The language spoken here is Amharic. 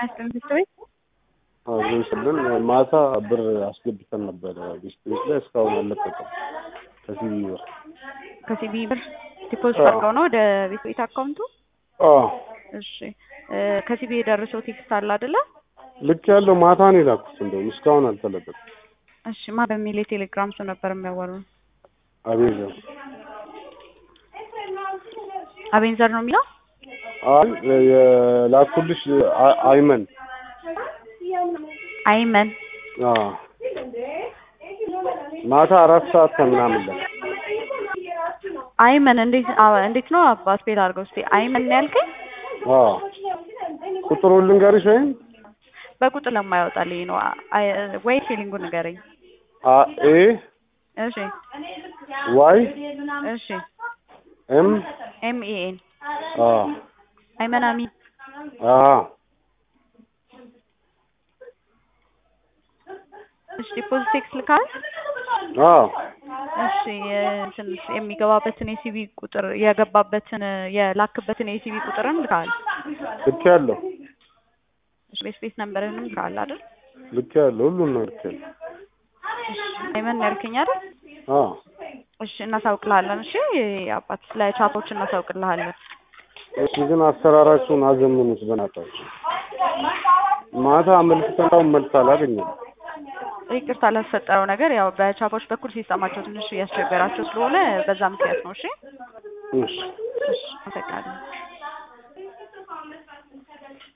ትምህርት ቤት ስልን ማታ ብር አስገብተን ነበረ ቤት ቤት ላይ እስካሁን አልለቀቀም። ከሲቢ ብር ከሲቢ ብር ዲፖዚት አድርገው ነው ወደ ቤት ቤት አካውንቱ። አዎ እሺ ከሲቢ የደረሰው ቴክስት አለ አይደለ? ልክ ያለው ማታ ነው የላኩት። እንደውም እስካሁን አልተለቀቀም። እሺ ማ በሚል የቴሌግራም ሰው ነበር የሚያወሩ አቤዘር አቤንዘር ነው የሚለው አይ የላኩልሽ አ- አይመን አይመን አዎ ማታ አራት ሰዓት ከምናምን ላይ አይመን እንዴት አ- እንዴት ነው አባት ቤት አድርገው እስኪ አይመን ነው ያልከኝ? አዎ ቁጥሩን ልንገርሽ ወይም በቁጥር ለማያወጣልኝ ነው አይ- ወይ ፊሊንጉን ንገረኝ። አ ኤ እሺ ዋይ እሺ ኤም ኤም ኢ ኤን አ አይመን አሚን አ እሺ ዲፖዚት ቴክስት ልካል አ እሺ እንትን የሚገባበትን የሲቪ ቁጥር የገባበትን የላክበትን የሲቪ ቁጥርን ልካል ልክ ያለው እሺ ቤት ቤት ነምበርንም ልካል አይደል? ልክ ያለው ሁሉን ነው ልክ ያለው እሺ አይመን ያልከኝ አይደል? አ እሺ እናሳውቅልሃለን። እሺ አባት ለቻቶች እናሳውቅልሃለን። እሺ ግን አሰራራችሁን አዘምኑት በናታችሁ። ማታ አመልክተናው መልስ አላገኘም። ይቅርታ ለተፈጠረው ነገር ያው በቻፖች በኩል ሲሰማቸው ትንሽ እያስቸገራቸው ስለሆነ በዛ ምክንያት ነው። እሺ እሺ እሺ አመሰግናለሁ።